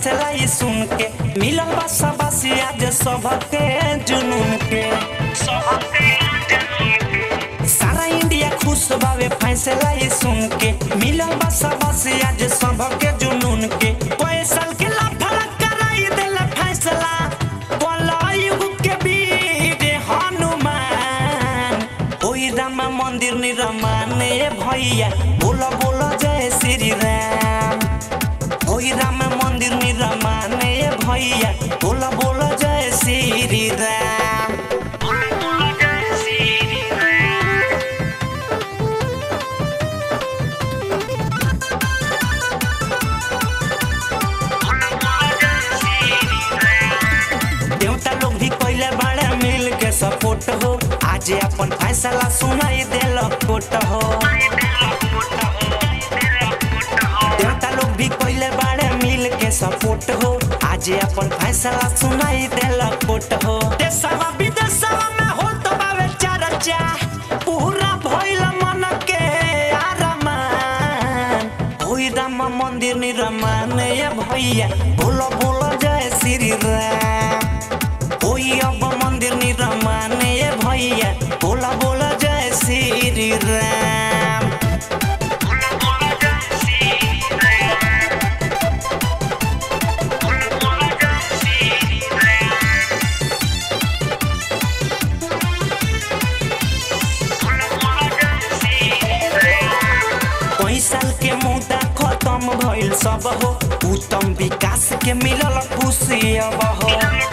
फैसला ही सुन के मिलल बा सबसे आज सबके जुनून के सारा इंडिया खुश बावे फैसला ही सुन के मिलल बा सबसे आज सबके जुनून के कोई साल के लाफड़ा कराई देला फैसला कलयुग के वीर हनुमान ओई रामा मंदिर निर्माण भैया बोलो बोलो जय श्री राम ओई राम मंदिर निर्माण भैया बोलो बोलो जय श्री राम देवता लोग भी पहले बड़े मिल के सपोर्ट हो आज अपन फैसला सुनाई दिल कोट हो देवता लोग भी पहले बड़े मिल के सपोर्ट हो आज अपन फैसला सुनाई दिल कोट हो देशवा विदेशवा में हो तो बावे चर्चा पूरा भइल मन के आरमान ओई राम मंदिर निर्माण ये भैया बोलो बोलो जय श्री राम ओई अब मंदिर निर्माण ये भैया बोला बोला जय श्री राम कई साल के मुद्दा खत्म भइल सब हो उत्तम विकास के मिलल खुशी अब हो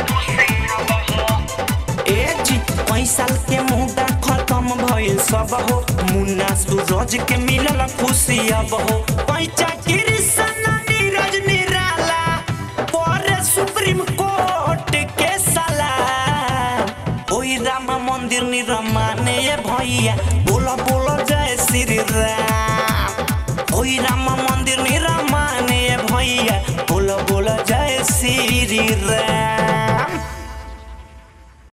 ए जी कई साल के मुद्दा खत्म भइल सब हो मुन्ना सूरज के मिलल खुशी अब हो कई चाकरी सना नीरज निराला पर सुप्रीम कोर्ट के सलाह ओई राम मंदिर निर्माण ये भैया बोलो बोलो जय श्री राम ओई राम मंदिर निर्माण ये भैया बोलो बोलो जय श्री राम